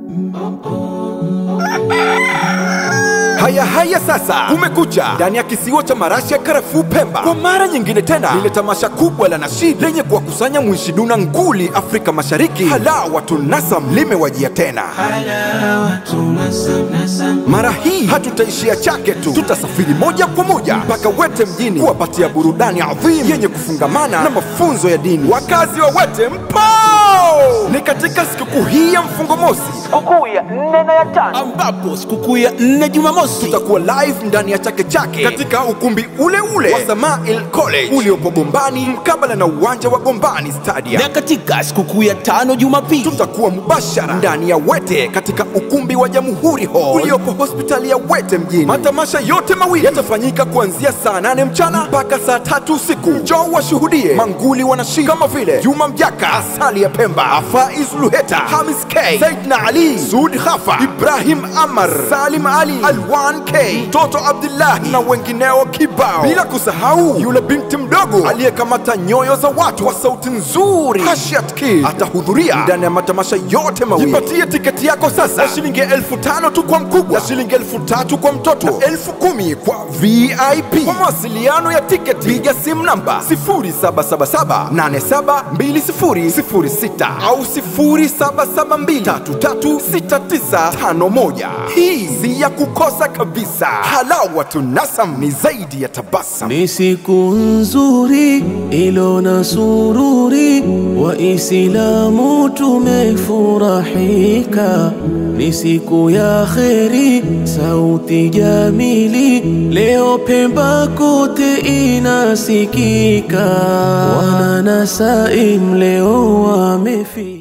Haya haya sasa, kumekucha ndani ya kisiwa cha marashi ya karafuu Pemba. Kwa mara nyingine tena, lile tamasha kubwa la nashid lenye kuwakusanya mwishiduna nguli Afrika Mashariki, Halawa Tunasam limewajia tena. Mara hii hatutaishia Chake tu, tutasafiri moja kwa moja mpaka Wete mjini kuwapatia burudani adhimu yenye kufungamana na mafunzo ya dini. Wakazi wa Wete mpo! Ni katika sikukuu hii ya mfungo mosi, sikukuu ya nne na ya tano ambapo sikukuu ya nne Jumamosi tutakuwa live ndani ya Chake Chake katika ukumbi ule ule wa Samail College uliopo Gombani mkabala na uwanja wa Gombani Stadium. na katika sikukuu ya tano Jumapili Tutakuwa mubashara ndani ya Wete katika ukumbi wa Jamhuri Hall uliopo hospitali ya Wete mjini. Matamasha yote mawili yatafanyika kuanzia saa nane mchana mpaka saa tatu usiku. Njoo washuhudie manguli wanashika kama vile Juma Mjaka, Asali ya Pemba, Faiz Luheta, Hamis K, Said na Ali, Sud Khafa, Ibrahim Amar, Salim Ali, Alwan K, Mtoto Abdullahi na wengineo kibao, bila kusahau yule binti mdogo aliyekamata nyoyo za watu kwa sauti nzuri, Hashiat Kid atahudhuria ndani ya matamasha yote mawili. Jipatie tiketi yako sasa kwa shilingi elfu tano tu kwa mkubwa na shilingi elfu tatu kwa mtoto na elfu kumi kwa VIP. Kwa mawasiliano ya tiketi piga simu namba 0777872006 au 0772336951. Hii si ya kukosa kabisa. Halawa Tunasam ni zaidi ya tabasam. Ni siku nzuri ilo na sururi, Waislamu tumefurahika. Ni siku ya kheri, sauti jamili, leo Pemba kote inasikika. Wana Nasaim leo wamefika.